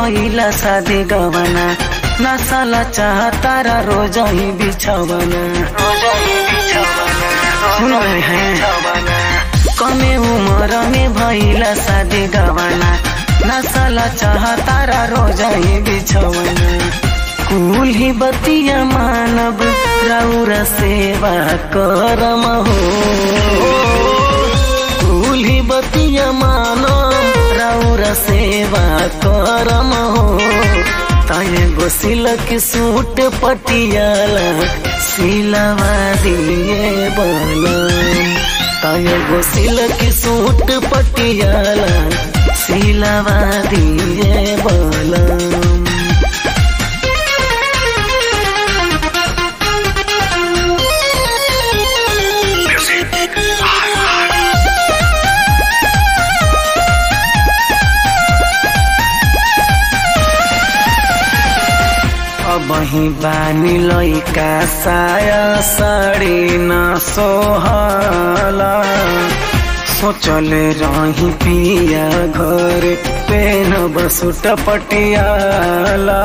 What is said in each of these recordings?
भइला शादी गवना नसला चाहतारा रोज ही बिछवना सुन रहे हैं कमे उम्र में भइला शादी गवना नसला चाहतारा रोज ही बिछवना कुल ही बतिया मानव राउर सेवा करम हो कुल ही बतिया मानव राउर सेवा करम हो ताये गो सिलक सूट पटियाला सिलवा दिए बलम ताये गो सिलक सूट पटियाला सिलवा दिए बलम बही बानी लैका साया साड़ी न सोहला सोचले रही पिया घर पेन बसुट पटियाला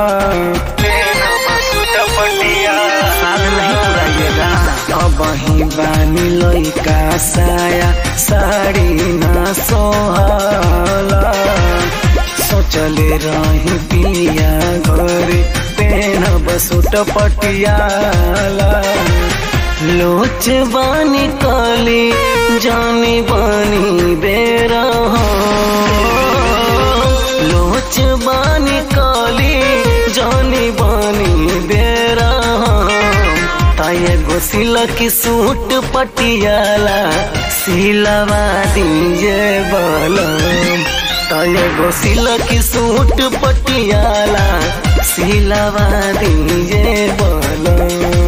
बही बानी लैका साया साड़ी न सोहला सोचले रही पिया घर पेन बसुट पटियाला लोच बानी कली जानी बानी बेरा लोच बानी कली जानी बानी बेरा ताये गो सिलक सूट पटियाला सिलवा दीजे बलम ताये गो सिलक सूट पटियाला सिलवा दीजे बलम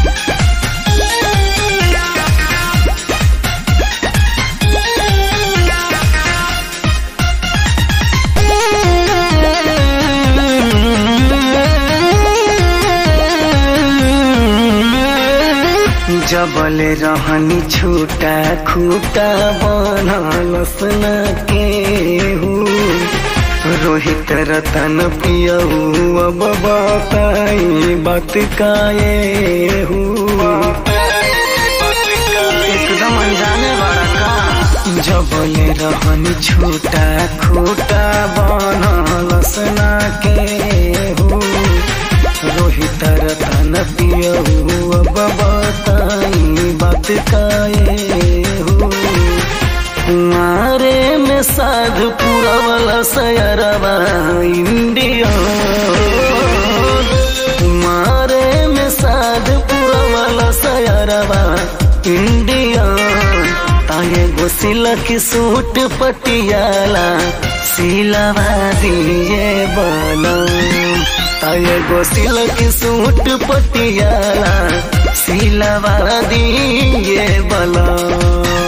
जबल रहनी छूटा खूटा बनलस न के रोहित रतन पियऊ अब बताई बात काए एकदम अनजाने वाला का जबल रहनी छूटा खूटा बनलस न के रोहित रतन पियऊ अब बताई बात काए हो कुमारे में साधु पुरवला सयरवा इंडिया कुमारे में साधु पुरवला सयरवा इंडिया ताये गो सिलक सूट पटियाला सिलवा दिए बलम ताये गो सिलक सूट पटियाला सिलवा दिए बलम